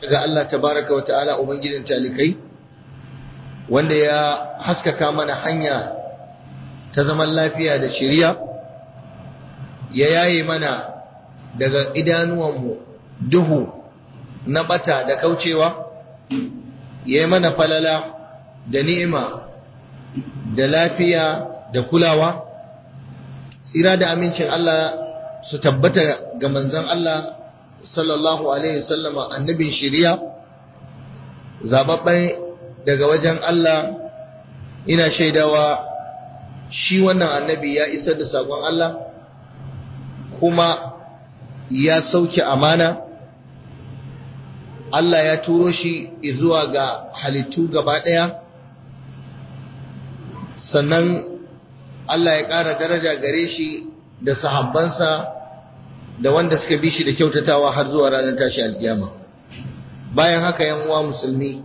ga Allah tabaraka wa ta'ala ubangijin talikai wanda ya haskaka mana hanya ta zaman lafiya da shiriya ya yaye mana daga idanuwanmu duhu na bata da kaucewa ya yi mana falala da ni'ima da lafiya da kulawa tsira da amincin Allah su tabbata ga manzon Allah sallallahu alaihi wasallama annabin shiriya zababben daga wajen Allah ina shaidawa shi wannan annabi ya isar da sakon Allah kuma ya sauke amana Allah ya turo shi zuwa ga halittu gaba ɗaya sannan Allah ya ƙara daraja gare shi da sahabbansa da wanda suka bi shi da kyautatawa har zuwa ranar tashi alkiyama bayan haka yan uwa musulmi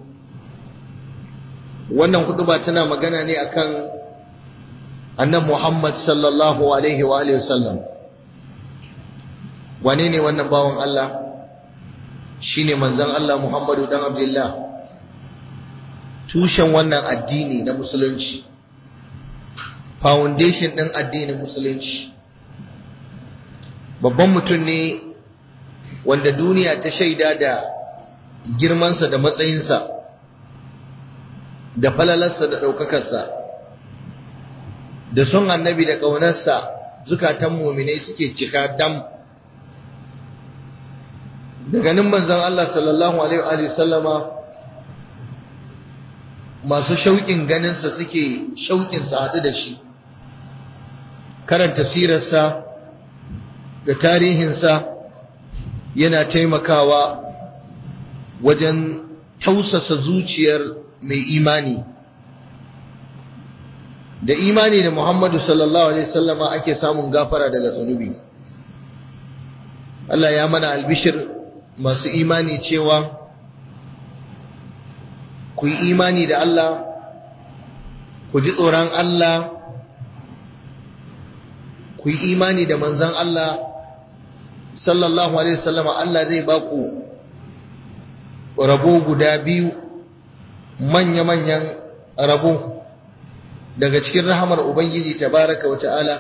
wannan huduba tana magana ne akan annabi Muhammad sallallahu alaihi wa alihi wasallam wane ne wannan bawan Allah shine manzon Allah Muhammadu dan Abdullah tushen wannan addini na musulunci foundation din addinin musulunci babban mutum ne wanda duniya ta shaida da girmansa da matsayinsa da falalarsa da ɗaukakarsa da son annabi da ƙaunarsa zukatan muminai suke cika dam da ganin manzon Allah sallallahu alaihi wa sallama masu shauƙin ganinsa suke shauƙinsa haɗu da shi karanta sirarsa da tarihinsa yana taimakawa wajen tausasa zuciyar mai imani da imani da Muhammadu sallallahu alaihi wasallama ake samun gafara daga zunubi Allah ya mana albishir masu imani cewa ku yi imani da Allah ku ji tsoron Allah ku yi imani da manzan Allah sallallahu alaihi wasallama Allah zai ba ku rabo guda biyu manya-manyan rabo daga cikin rahamar Ubangiji tabaraka wa ta'ala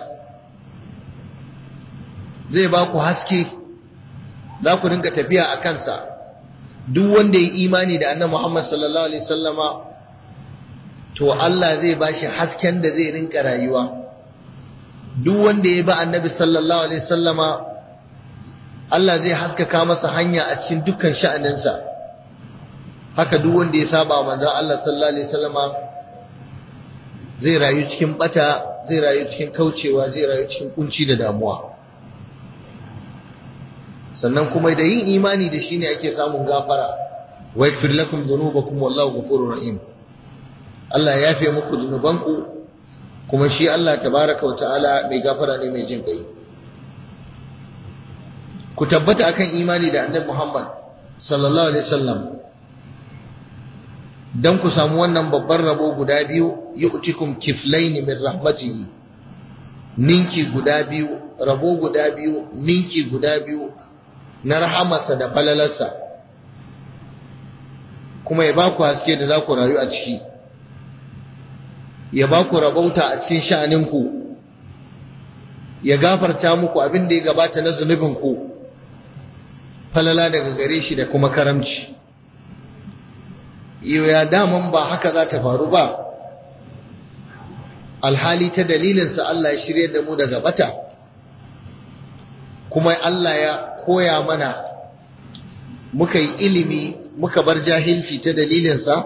zai ba ku haske za ku rinka tafiya a kansa duk wanda ya imani da annan Muhammad sallallahu alaihi wasallama to Allah zai ba shi hasken da zai rinka rayuwa duk wanda ya ba annabi sallallahu alaihi wasallama Allah zai haskaka masa hanya a cikin dukkan sha'aninsa haka duk wanda ya saba manzon Allah sallallahu alaihi wasallama zai rayu cikin bata zai rayu cikin kaucewa zai rayu cikin kunci da damuwa sannan kuma da yin imani da shi ne ake samun gafara wa yakfir lakum dhunubakum wallahu ghafurur rahim Allah ya yafe muku zunubanku kuma shi Allah tabaraka wa ta'ala mai gafara ne mai jin kai ku tabbata akan imani da annabi Muhammad sallallahu alaihi wasallam dan ku samu wannan babban rabo guda biyu yu'tikum kiflayn min rahmatihi ninki guda biyu rabo guda biyu ninki guda biyu na rahamarsa da falalarsa kuma ya ba ku haske da za ku rayu a ciki ya ba ku rabauta a cikin sha'aninku ya gafarta muku abin da ya gabata na zunubinku falala daga gare shi da kuma karamci ya daman ba haka za ta faru ba alhali ta dalilinsa Allah ya shirye da mu daga bata kuma Allah ya koya mana muka yi ilimi muka bar jahilci ta dalilinsa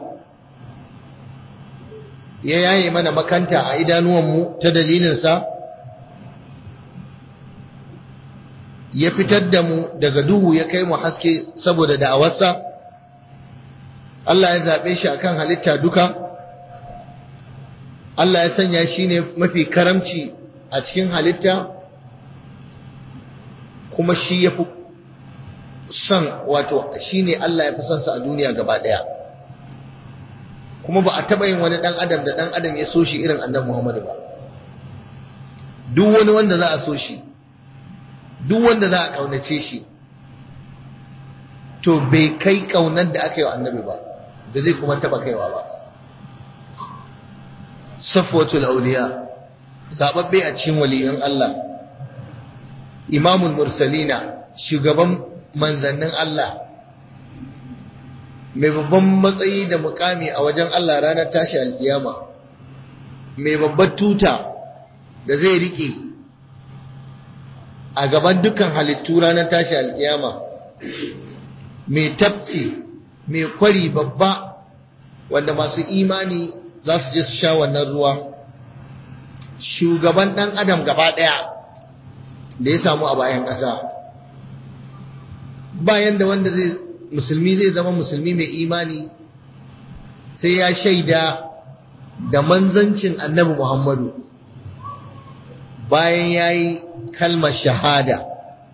ya yaye mana makanta a idanuwanmu ta dalilinsa ya fitar da mu daga duhu ya kai mu haske saboda da'awarsa Allah ya zaɓe shi akan halitta duka Allah ya sanya shi ne mafi karamci a cikin halitta kuma shi ya fi son wato shi ne Allah ya fi son sa a duniya gaba ɗaya kuma ba a taɓa yin wani ɗan adam da ɗan adam ya so shi irin annabi Muhammadu ba duk wani wanda za a so shi duk wanda za a ƙaunace shi to bai kai kaunar da aka yi wa annabi ba da zai kuma taba kaiwa ba safwatul auliya zababbe a cikin waliyan Allah imamul mursalina shugaban manzannin Allah mai babban matsayi da mukami a wajen Allah ranar tashi alkiyama mai babbar tuta da zai rike a gaban dukkan halittu ranar tashi alkiyama mai tafsi mai kwari babba wanda masu imani za su je su sha wannan ruwa shugaban ɗan adam gaba ɗaya da ya samu a bayan ƙasa bayan da wanda zai musulmi zai zama musulmi mai imani sai ya shaida da manzancin annabi muhammadu bayan ya yi kalmar shahada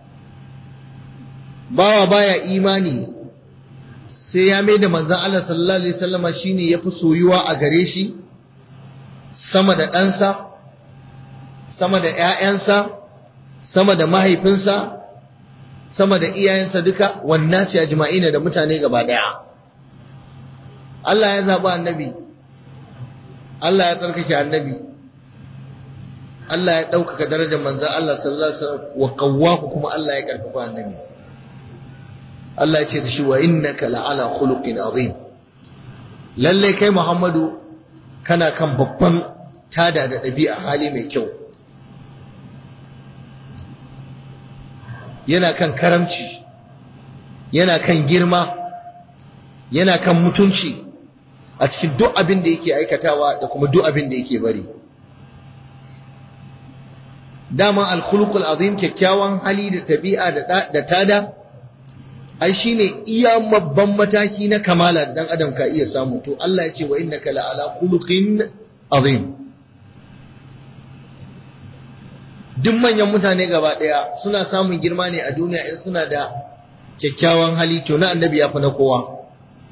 bawa baya imani sai ya mai da manzan Allah sallallahu Alaihi wasallama shi ne ya fi soyuwa a gare shi sama da ɗansa sama da ‘ya'yansa sama da mahaifinsa sama da iyayensa duka wannan su ya jima'ina da mutane gaba ɗaya Allah ya zaɓi annabi Allah ya tsarkake annabi Allah ya ɗaukaka darajar manzan Allah sallallahu Alaihi wasallam wa kawwaku kuma Allah ya ƙarfafa annabi Allah ya ce da shi wa innaka la'ala khuluqin azim lalle kai Muhammadu kana kan babban tada da ɗabi'a hali mai kyau yana kan karamci yana kan girma yana kan mutunci a cikin duk abin da yake aikatawa da kuma duk abin da yake bari dama al-khuluqul azim kyakkyawan hali da tabi'a da tada ai shine iya babban mataki na kamala dan adam ka iya samu to Allah ya ce wa innaka la ala khuluqin azim duk manyan mutane gaba daya suna samun girma ne a duniya in suna da kyakkyawan hali to na annabi ya fi na kowa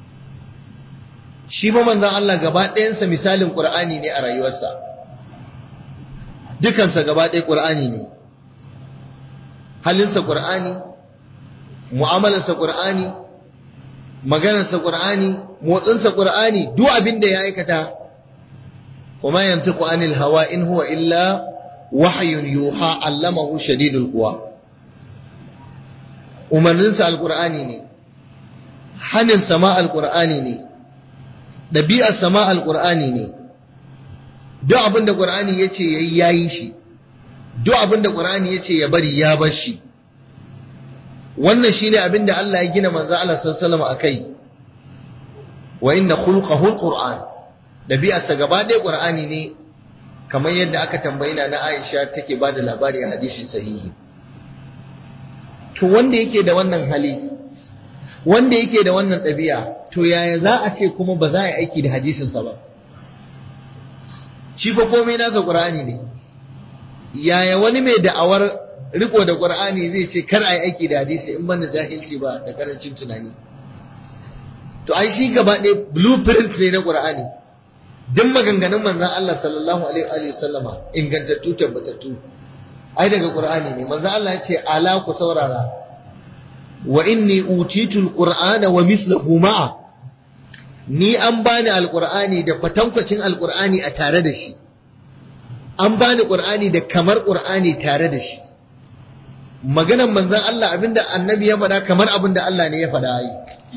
shi ba manzon Allah gaba ɗayansa misalin Qur'ani ne a rayuwarsa dukansa gaba ɗaya Qur'ani ne halinsa Qur'ani mu'amalarsa Qur'ani maganarsa Qur'ani motsinsa Qur'ani duk abin da ya aikata kuma yantiqu anil hawa in huwa illa wahyun yuha allamahu shadidul quwa umarninsa alqur'ani ne hanin sama alqur'ani ne dabi'ar sama alqur'ani ne duk abin da Qur'ani yace yayi yayi shi duk abin da Qur'ani yace ya bari ya bar shi wannan shine abin da Allah ya gina manzo Allah sallallahu alaihi wasallam akai wa inna khulqahu alquran dabi'arsa gaba ɗaya qur'ani ne kamar yadda aka tambayi na na Aisha take ba da labari a hadisi sahihi to wanda yake da wannan hali wanda yake da wannan ɗabi'a to yaya za a ce kuma ba za a yi aiki da hadisinsa ba shi fa komai nasa qur'ani ne yaya wani mai da'awar riko da qur'ani zai ce kar a yi aiki da hadisi in ban da jahilci ba da karancin tunani to ai shi gaba ɗaya blueprint ne na qur'ani duk maganganun manzon Allah sallallahu alaihi wa sallama ingantattu tabbatattu ai daga qur'ani ne manzon Allah ya ce ala ku saurara wa inni utitul qur'ana wa mislahu ma'a ni an bani alqur'ani da kwatankwacin alqur'ani a tare da shi an bani qur'ani da kamar qur'ani tare da shi maganan manzon Allah abinda annabi ya faɗa kamar abinda Allah ne ya faɗa yi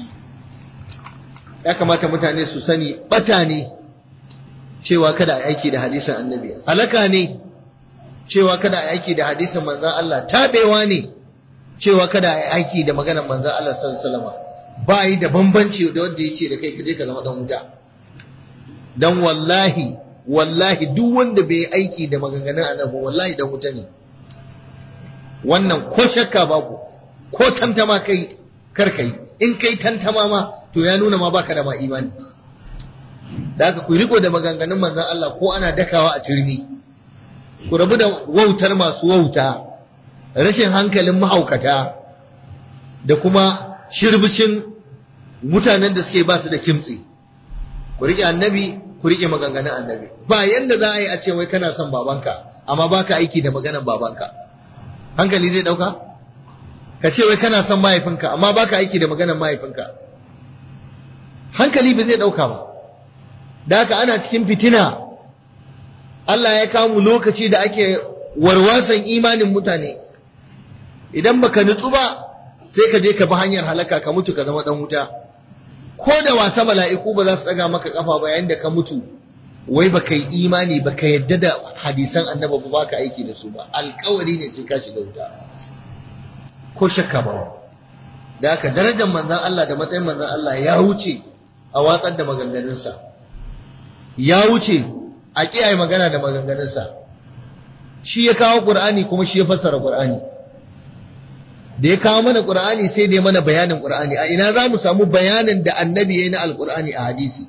ya kamata mutane su sani bata ne cewa kada a aiki da hadisin annabi halaka ne cewa kada a aiki da hadisin manzon Allah tabewa ne cewa kada a aiki da maganar manzon Allah sallallahu alaihi wasallam ba yi da bambanci da wanda yace da kai kaje ka zama dan wuta dan wallahi wallahi duk wanda bai aiki da maganganun annabi wallahi dan wuta ne wannan ko shakka babu ko tantama kai kar kai in kai tantama ma to ya nuna ma baka da ma imani da haka ku riko da maganganun manzon Allah ko ana dakawa a turmi ku rabu da wautar masu wauta rashin hankalin mahaukata da kuma shirbicin mutanen da suke ba su da kimtsi ku rike annabi ku rike maganganun annabi ba yanda za a yi a ce wai kana son babanka amma baka aiki da maganar babanka hankali zai dauka ka ce wai kana son mahaifinka amma baka aiki da maganar mahaifinka hankali ba zai ɗauka ba da haka ana cikin fitina Allah ya kamu lokaci da ake warwasan imanin mutane idan baka nutsu ba sai ka je ka bi hanyar halaka ka mutu ka zama dan wuta ko da wasa mala'iku ba za su daga maka kafa ba yayin da ka mutu wai baka yi imani baka yadda da hadisan annabi ba baka aiki da su ba alkawari ne sai ka shiga wuta ko shakka ba da haka darajar manzon Allah da matsayin manzon Allah ya wuce a watsar da maganganunsa ya wuce a kiyaye magana da maganganunsa shi ya kawo Qur'ani kuma shi ya fassara Qur'ani da ya kawo mana Qur'ani sai da ya mana bayanin Qur'ani a ina za mu samu bayanin da annabi ya yi na alƙur'ani a hadisi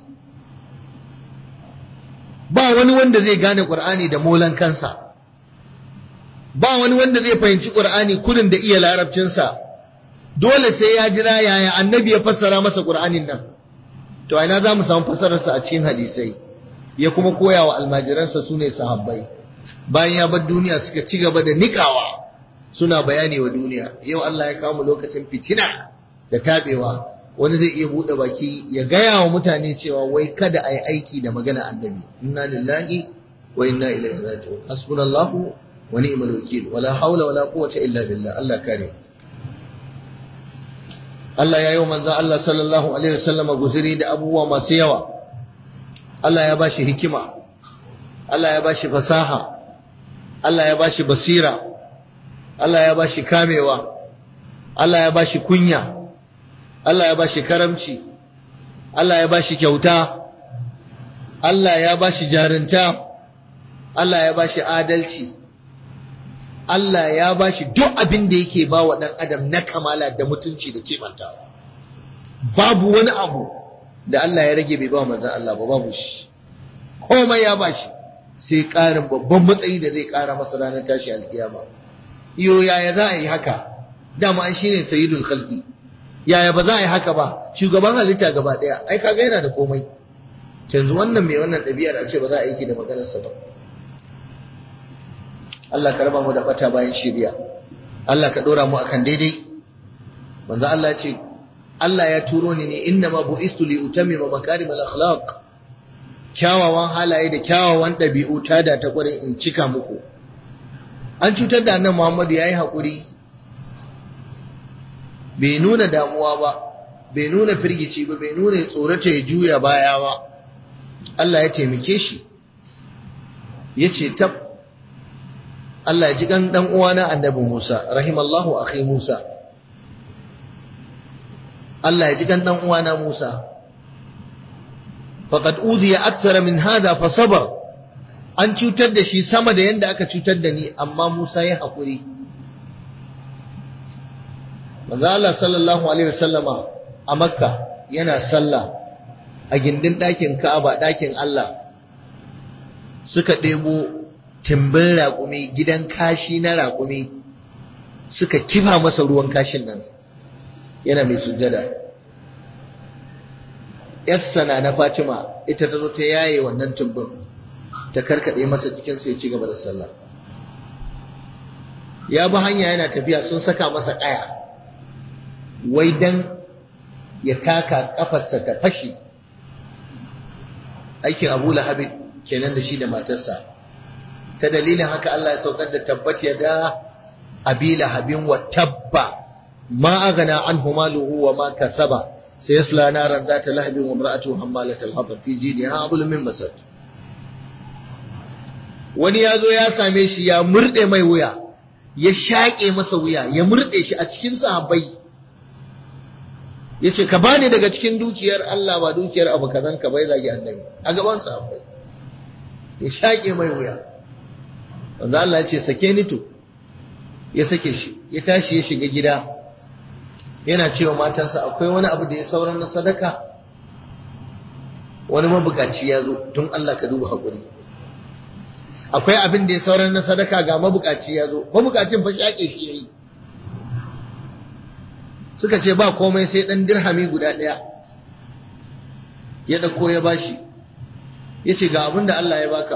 ba wani wanda zai gane Qur'ani da molan kansa ba wani wanda zai fahimci Qur'ani kurin da iya larabcinsa dole sai ya jira yaya annabi ya fassara masa Qur'anin nan to ina za mu samu fassararsa a cikin hadisai ya kuma koya wa almajiransa su ne sahabbai bayan ya bar duniya suka ci gaba da nikawa suna bayani wa duniya yau Allah ya kawo mu lokacin fitina da tabewa wani zai iya bude baki ya gaya wa mutane cewa wai kada a yi aiki da magana annabi inna lillahi wa inna ilaihi raji'un hasbunallahu wa ni'mal wakil wala haula wala quwwata illa billah Allah kare Allah ya yi wa manzo Allah sallallahu alaihi wasallam guzuri da abubuwa masu yawa Allah ya bashi hikima Allah ya bashi fasaha Allah ya bashi basira Allah ya bashi kamewa Allah ya bashi kunya Allah ya bashi karamci Allah ya bashi kyauta Allah ya bashi jarinta Allah ya bashi adalci Allah ya bashi duk abin da yake ba wa ɗan adam na kamala da mutunci da kimantawa babu wani abu da Allah ya rage bai ba manzon Allah ba babu shi komai ya bashi sai ƙarin babban matsayi da zai ƙara masa ranar tashi alkiyama iyo yaya za a yi haka dama an shine sayyidul khalqi yaya ba za a yi haka ba shugaban halitta gaba daya ai kaga yana da komai yanzu wannan mai wannan ɗabi'ar a ce ba za a yi da maganarsa ba Allah ka raba mu da bata bayan shiriya Allah ka dora mu akan daidai manzo Allah ya ce Allah ya turo ni ne inna ma bu'istu li utammima makarimal akhlaq kyawawan halaye da kyawawan ɗabi'u ta da ta ƙwarin in cika muku an cutar da annan Muhammadu ya yi haƙuri bai nuna damuwa ba bai nuna firgici ba bai nuna tsorata ya juya baya ba Allah ya taimake shi ya ce tab Allah ya ji kan ɗan uwana annabi Musa rahimallahu akhi Musa Allah ya ji kan ɗan uwana Musa faqad udiya aktsara min hada fa sabar an cutar da shi sama da yanda aka cutar da ni amma Musa ya haƙuri manzo Allah sallallahu alaihi wasallama a Makka yana sallah a gindin ɗakin Ka'aba ɗakin Allah suka ɗebo timbin raƙumi gidan kashi na raƙumi suka kifa masa ruwan kashin nan yana mai sujjada yassana na Fatima ita ta zo ta yaye wannan tumbin ta karkade masa cikin sai ci gaba da sallah ya bi hanya yana tafiya sun saka masa kaya wai dan ya taka kafarsa ta fashi aikin Abu Lahab kenan da shi da matarsa ta dalilin haka Allah ya saukar da tabbat ya da Abi Lahabin wa tabba ma aghna anhu maluhu wa ma kasaba sayasla naran zata lahabin wa imra'atuhu hammalatal hatab fi jidha hablum min masad wani ya zo ya same shi ya murɗe mai wuya ya shaƙe masa wuya ya murɗe shi a cikin sahabbai ya ce ka bani daga cikin dukiyar Allah ba dukiyar abu kazan ka bai zagi annabi a gaban sahabbai ya shaƙe mai wuya wanda Allah ya ce sake ni to ya sake shi ya tashi ya shiga gida yana cewa matansa akwai wani abu da ya sauran na sadaka wani mabukaci ya zo don Allah ka duba haƙuri akwai abin da ya sauran na sadaka ga mabukaci ya zo mabukacin fa shaƙe shi yayi suka ce ba komai sai dan dirhami guda ɗaya ya ɗauko ya bashi ya ce ga abin da Allah ya baka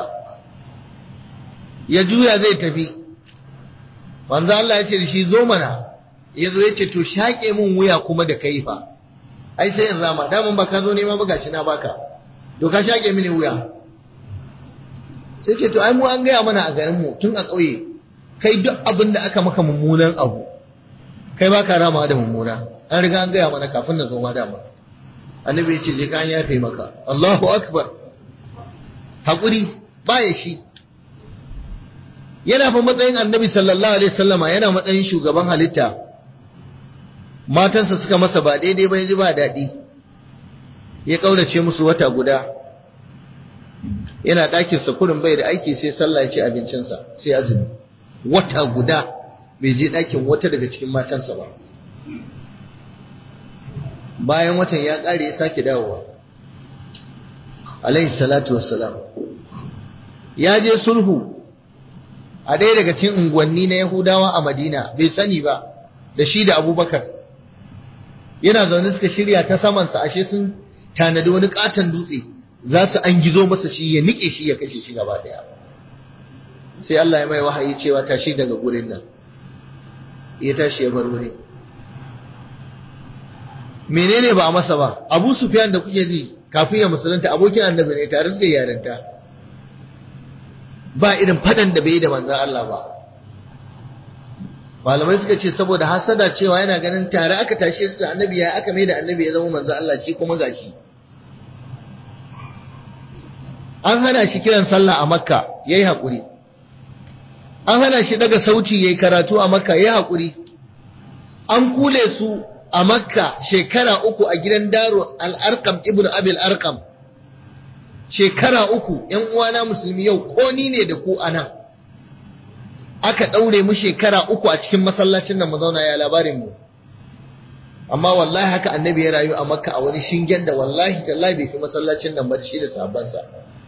ya juya zai tafi wanzu Allah ya ce da shi zo mana ya zo ya ce to shaƙe min wuya kuma da kai fa ai sai in rama daman ba ka zo nema ba gashi na baka to ka shaƙe mini wuya sai ce to ai mu an gaya mana a garin mu tun a ƙauye kai duk abin da aka maka mummunan abu kai ba ka rama da mummuna an riga an gaya mana kafin na zo ma dama annabi ya ce je ka an yafe maka Allahu akbar hakuri baya shi yana fa matsayin annabi sallallahu alaihi wasallama yana matsayin shugaban halitta matansa suka masa ba daidai ba ji ba daɗi ya ƙaurace musu wata guda yana ɗakin sa kurin bai da aiki sai sallah ya ci abincinsa sai azumi wata guda bai je ɗakin wata daga cikin matansa ba bayan watan ya ƙare ya sake dawowa alaihi salatu wassalam ya je sulhu a ɗaya daga cikin unguwanni na Yahudawa a Madina bai sani ba da shi da Abubakar yana zaune suka shirya ta samansa ashe sun tanadi wani katon dutse za su an gizo masa shi ya nike shi ya kashe shi gaba daya sai Allah ya mai wahayi cewa tashi daga gurin nan ya tashi ya bar wurin menene ba a masa ba Abu Sufyan da kuke ji kafin ya musulunta abokin annabi ne tare suka yarinta ba irin fadan da bai yi da manzan Allah ba malamai suka ce saboda hasada cewa yana ganin tare aka tashe su da annabi ya aka mai da annabi ya zama manzan Allah shi kuma gashi an hana shi kiran sallah a makka yayi hakuri an hana shi daga sauti yayi karatu a makka yayi hakuri an kule su a makka shekara uku a gidan daro al-arqam ibnu abil arqam shekara uku ‘yan uwana musulmi yau ko ni ne da ku a nan aka ɗaure mu shekara uku a cikin masallacin nan mu zauna ya labarin mu amma wallahi haka annabi ya rayu a makka a wani shingen da wallahi tallahi bai fi masallacin nan ba shi da sabansa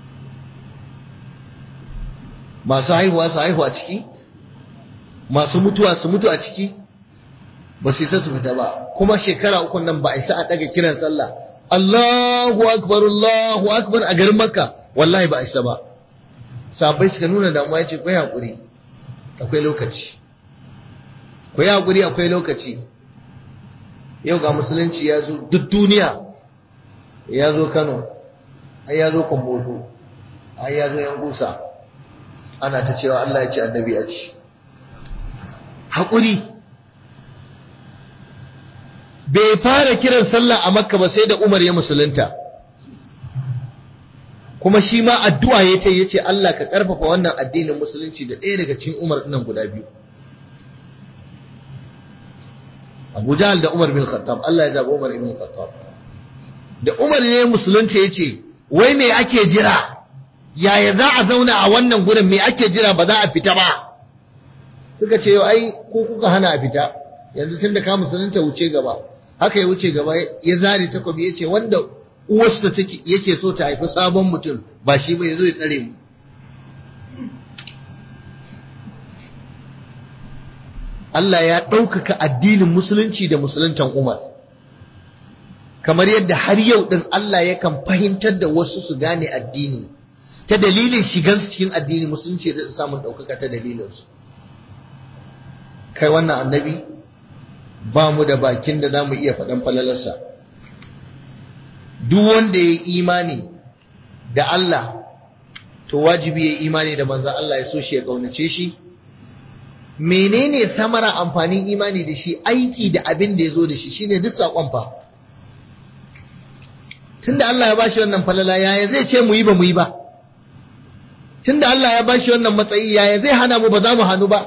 masu haihuwa su haihu a ciki masu mutuwa su mutu a ciki ba su isa su fita ba kuma shekara uku nan ba a isa a ɗaga kiran sallah Allahu akbar Allahu akbar a garin Makka wallahi ba a isa ba sabai suka nuna damuwa yace ku hakuri akwai lokaci ku hakuri akwai lokaci yau ga musulunci ya zo duk duniya ya zo Kano ai ya zo Kumbodo ai ya zo Yangusa ana ta cewa Allah ya ce annabi ya ce hakuri bai fara kiran sallah a makka ba sai da umar ya musulunta kuma shi ma addu'a ya ta yace Allah ka karfafa wannan addinin musulunci da ɗaya daga cikin umar nan guda biyu Abu Jahl da Umar bin Khattab Allah ya zaɓi Umar ibn Khattab da Umar ne musulunta yace wai me ake jira yaya za a zauna a wannan gurin me ake jira ba za a fita ba suka ce ai ko kuka hana a fita yanzu tunda ka musulunta wuce gaba haka ya wuce gaba ya zare takobi ya ce wanda uwarsa yake so ta haifi sabon mutum ba shi ba ya zo ya tsare mu Allah ya ɗaukaka addinin musulunci da musuluntan Umar kamar yadda har yau ɗin Allah yakan fahimtar da wasu su gane addini ta dalilin shigansu cikin addini musulunci da samun ɗaukaka ta dalilinsu kai wannan annabi ba mu da bakin da za mu iya faɗan falalarsa duk wanda ya yi imani da Allah to wajibi ya yi imani da manzan Allah ya so shi ya ƙaunace shi menene samara amfanin imani da shi aiki da abin da ya zo da shi shine duk saƙon fa tunda Allah ya bashi wannan falala yaya zai ce mu yi ba mu yi ba tunda Allah ya bashi wannan matsayi yaya zai hana mu ba za mu hannu ba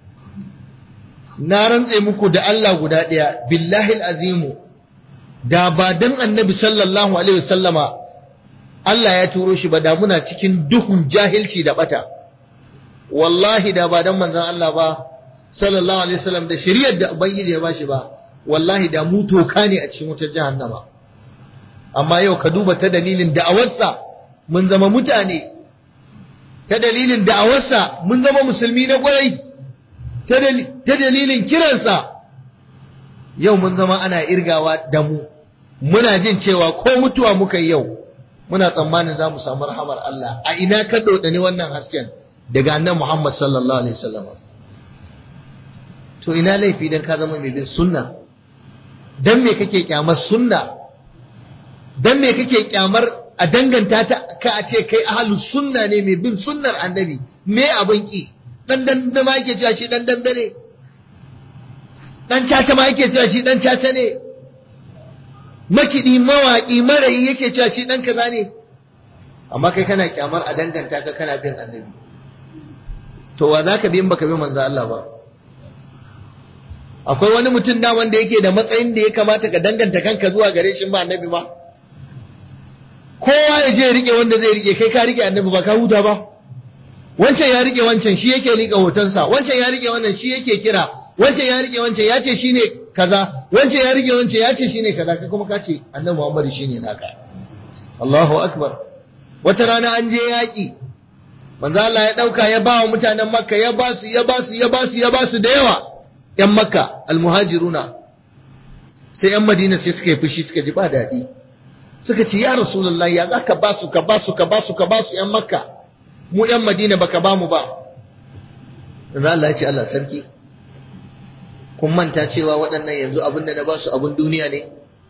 na rantse muku da Allah guda ɗaya billahi azimu da ba dan annabi sallallahu alaihi wasallama Allah ya turo shi ba da muna cikin duhun jahilci da bata wallahi da ba dan manzon Allah ba sallallahu alaihi wasallam da shari'ar da ubangiji ya bashi ba wallahi da mu toka ne a cikin wutar jahannama amma yau ka duba ta dalilin da'awarsa mun zama mutane ta dalilin da'awarsa mun zama musulmi na kwarai ta dalilin kiransa yau mun zama ana irgawa da mu muna jin cewa ko mutuwa muka yi yau muna tsammanin za mu samu rahamar Allah a ina ka dodani wannan hasken daga annan Muhammad sallallahu alaihi wasallam to ina laifi dan ka zama mai bin sunna dan me kake kyamar sunna dan me kake kyamar a danganta ta ka a ce kai ahlus sunna ne mai bin sunnar annabi me abin ki dan dan da ma yake cewa shi dan dan ne dan caca ma yake cewa shi dan caca ne makidi mawaki marayi yake cewa shi dan kaza ne amma kai kana kyamar a danganta ka kana bin annabi to wa zaka bi in baka bi manzo Allah ba akwai wani mutum da wanda yake da matsayin da ya kamata ka danganta kanka zuwa gare shi ba annabi ba kowa ya je rike wanda zai rike kai ka rike annabi ba ka huta ba wancan ya rike wancan shi yake rike hotonsa wancan ya rike wannan shi yake kira wancan ya rike wancan ya ce shine kaza wancan ya rike wancan ya ce shine kaza kai kuma ka ce annabi Muhammad shine naka Allahu akbar wata rana an je yaki manzo Allah ya dauka ya ba wa mutanen Makka ya ba su ya ba su ya ba su ya ba su da yawa yan Makka almuhajiruna sai yan Madina sai suka yi fushi suka ji ba daɗi suka ce ya Rasulullahi ya zaka ba su ka ba su ka ba su ka ba su yan Makka mu yan Madina baka ba mu ba manzo Allah ya ce Allah sarki kun manta cewa waɗannan yanzu abin da na ba su abin duniya ne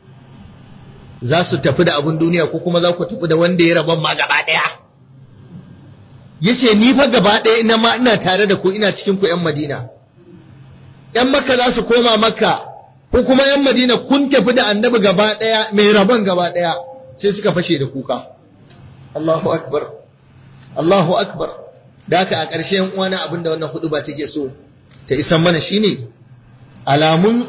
za su tafi da abin duniya ko kuma za ku tafi da wanda ya rabon ma gaba ɗaya ya ce ni fa gaba ɗaya ina ma ina tare da ku ina cikin ku 'yan madina 'yan makka za su koma makka ko kuma 'yan madina kun tafi da annabi gaba ɗaya mai rabon gaba ɗaya sai suka fashe da kuka Allahu akbar Allahu akbar da haka a ƙarshe yan uwana abinda wannan hudu ba take so ta isan mana shine alamun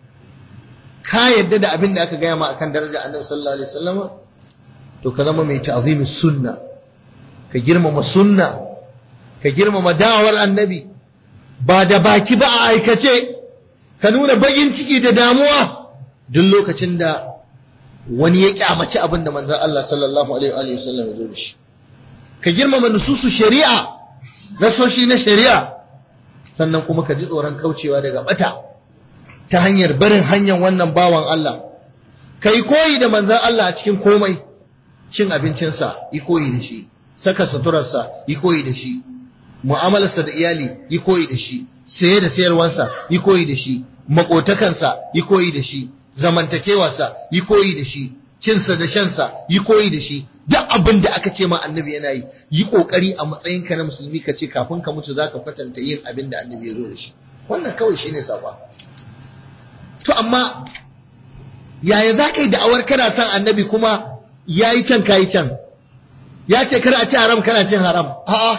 ka yadda da abin da aka gaya ma akan daraja annabi sallallahu alaihi wasallam to ka zama mai ta'zimis sunna ka girmama sunna ka girmama dawar annabi ba da baki ba a aikace ka nuna bagin ciki da damuwa duk lokacin da wani ya kyamaci abin da manzon Allah sallallahu alaihi wasallam ya zo da shi ka girmama nususu shari'a nasoshi na shari'a sannan kuma ka ji tsoron kaucewa daga bata ta hanyar barin hanyar wannan bawan Allah kai koyi da manzon Allah a cikin komai cin abincinsa yi koyi da shi saka suturarsa yi koyi da shi mu'amalarsa da iyali yi koyi da shi saye da sayarwansa yi koyi da shi makotakansa yi koyi da shi zamantakewarsa yi koyi da shi cinsa da shansa yi koyi da shi duk abin da aka ce ma annabi yana yi yi kokari a matsayinka na musulmi ka ce kafin ka mutu zaka kwatanta yin abin da annabi ya zo da shi wannan kawai shine safa to amma yaya za ka yi da'awar kana son annabi kuma ya yi can ka yi can ya ce kar a ci haram kana cin haram a'a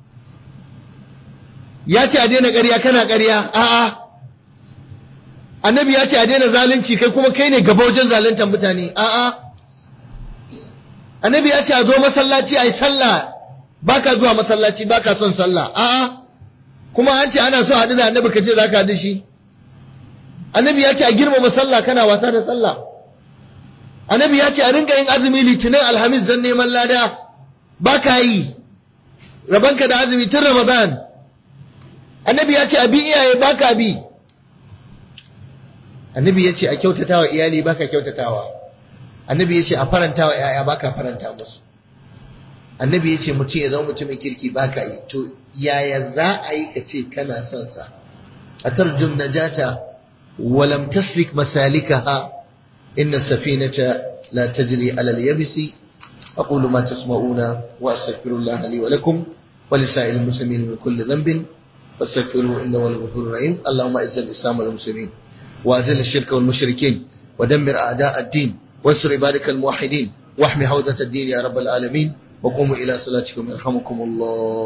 ya ce a daina ƙarya kana ƙarya a'a annabi ya ce a daina zalunci kai kuma kai ne gaba wajen zaluntar mutane a'a annabi ya ce a zo masallaci a yi sallah baka zuwa masallaci baka son sallah a'a kuma an ce ana so haɗu da annabi ka ce za ka haɗu shi annabi ya ce a girmama sallah kana wasa da sallah annabi ya ce a rinka yin azumi litinin alhamis zan neman lada ba ka yi rabanka da azumi tun ramadan annabi ya ce a bi iyaye ba ka bi annabi ya ce a kyautatawa iyali ba ka kyautatawa annabi ya ce a farantawa yaya ba ka faranta musu annabi ya ce mutum ya zama mutumin kirki ba ka yi to yaya za a yi ka ce kana son sa a tarjum najata ولم تسلك مسالكها إن السفينة لا تجري على اليبس أقول ما تسمعون وأستغفر الله لي ولكم ولسائر المسلمين من كل ذنب فاستغفروه إنه هو الغفور الرحيم اللهم أعز الإسلام والمسلمين وأذل الشرك والمشركين ودمر أعداء الدين وانصر عبادك الموحدين واحمي حوزة الدين يا رب العالمين وقوموا إلى صلاتكم يرحمكم الله